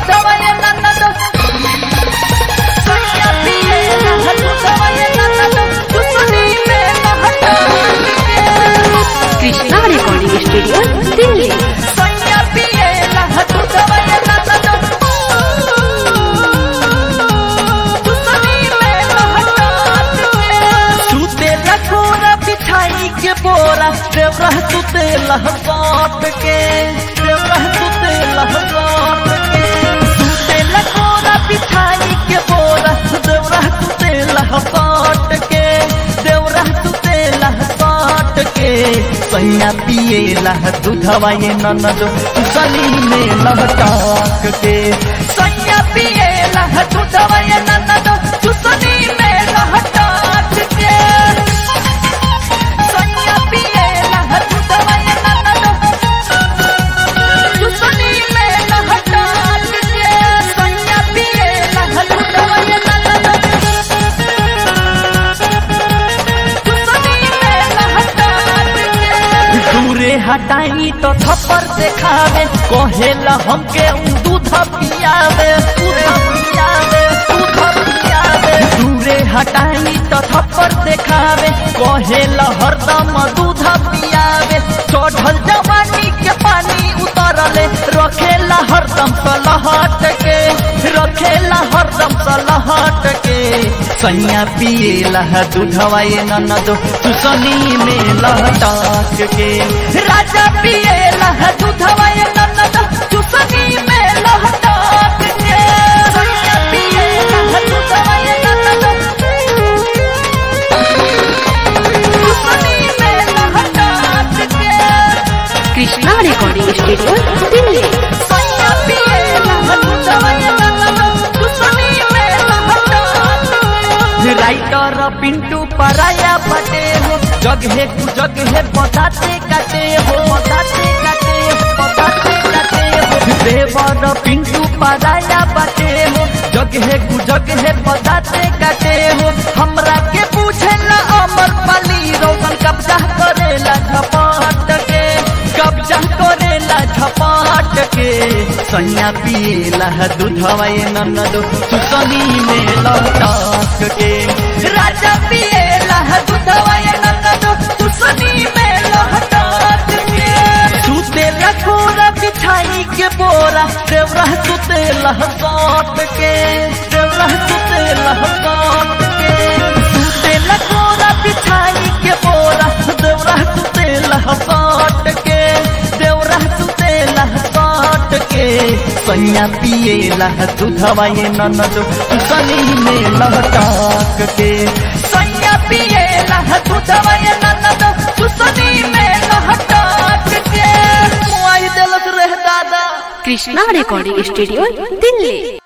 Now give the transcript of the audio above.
दूधवा ये ननद सैया पिएला दूधवा ये ननद चुसनी में लहटा कृष्णा रिकॉर्डिंग स्टूडियो दिल्ली सैया पिएला दूधवा ये ननद चुसनी में लहटा सुते लखोरा बिछाई के बोरा देवरा सुते लहसाट के देवरा सुते लहसाट के सुते लखोरा बिछाई के बोरा देवरा सुते लहसाट के देवरा सुते लहसाट के सैया पिए लह दूधवा ये ननद सली में लहटाक के सैया पिए लह दूधवा ये ननद चुसनी में लहटाक के सैया पिए लह दूधवा ये ननद चुसनी में लहटाक के सैया पिए लह दूधवा ये ननद दूरे हटाई तो थप्पड़ देखावे कहेला हमके उ दूध पियावे दूध पियावे दूध पियावे दूरे हटाई तो थप्पड़ देखावे कहेला हरदम दूध पियावे चढ़ल जवानी के पानी उतरले रखेला हरदम सलहट के रखेला हरदम सलहट के सैया पिएला दूधवा ये ननद चुसनी में लहटाक के राजा पिएला दूधवा ये ननद चुसनी में लहटाक के सैया पिएला दूधवा ये ननद चुसनी में लहटाक के कृष्णा रिकॉर्डिंग स्टूडियो दिल्ली सैया पिएला दूधवा ये ननद चुसनी में लहटाक राइटर पिंटू पराया बटे हो जगहे कु जगहे बताते काटे हो बताते काटे हो बताते काटे हो देवर पिंटू पराया बटे हो जगहे कु जगहे बताते काटे हो हमरा के पूछे ना अमर पाली रोशन कब्जा करेला झपाट के कब्जा करेला झपाट के सैया पिएला दूधवा ये ननद चुसनी में लौटाक के राजा पिएला दूधवा ये ननद चुसनी में लौटाक के सुते लखोरा बिछाई के बोरा देवरा सुते लहसाट के देवरा सुते लहसाट के सुते लखोरा बिछाई के बोरा देवरा सुते लहसाट के देवरा सुते लहसाट के सैया पिएला दूधवा ये ननद सनी में लहटाक के सैया पिएला दूधवा ये ननद सुसनी में लहटाक के मुआई देलत रह दादा कृष्णा रिकॉर्डिंग स्टूडियो दिल्ली